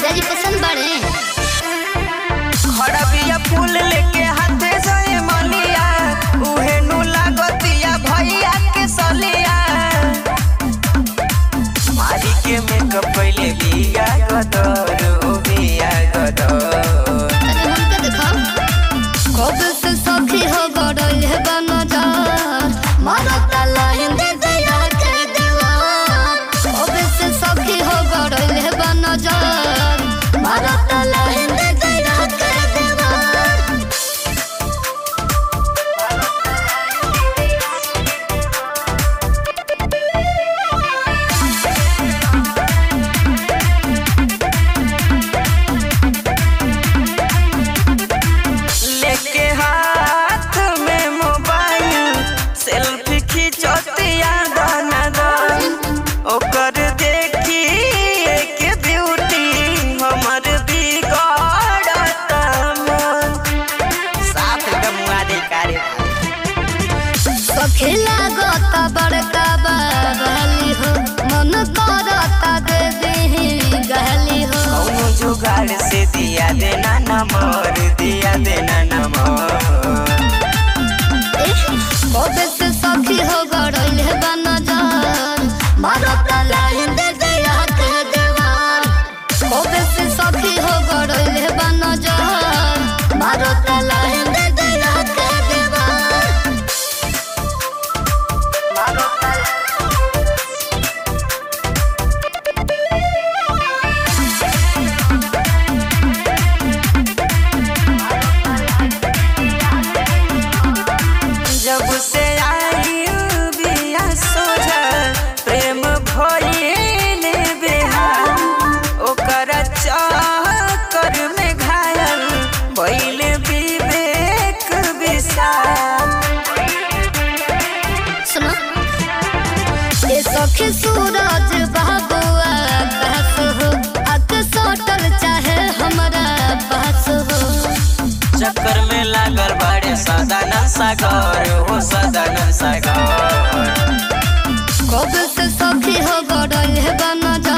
जीजाजी पसंद बाड़े खड़बिया फूल लेके हाथे से मलिया उहे नु लागतिया भैया के सलिया मारी के मेकअप पहले बिया गदर ओ बिया गदर तने हमके दिखाओ कब से सखी हो गड़ल है बनजार मारत लाइन दे दया के दीवार कब से सखी हो गड़ल है बनजार मारत लाइन दे दया के दीवार लेके हाथ में मोबाइल सेल्फी खिंचतिया दाना दान ओकर देखी के ब्यूटी हमर बिगड़ता मन साफ एकदम मुआ दे कारे सखी लागत बड़का बाबली हो मन करता दे दे गहली हो कौनो जुगाड़ से दिया देना नंबर दिया देना नंबर कबे से सखी हो गड़ल है बनजार मारत लाइन दे दया के देवार कबे से सखी हो गड़ल है बनजार मारत लाइन दे दया के देवार जब से आई बिया सोझा प्रेम भइल बेहाल ओकर चक्कर में घायल भइल विवेक विशाल सुनो ये सखी सूरज बाबुआ कहस हो अक सोटल चाहे हमारा पास हो चक्कर में लागल बड़े सदानंद सागर हो सदानंद सागर कब से सखी हो गड़ल है बनजा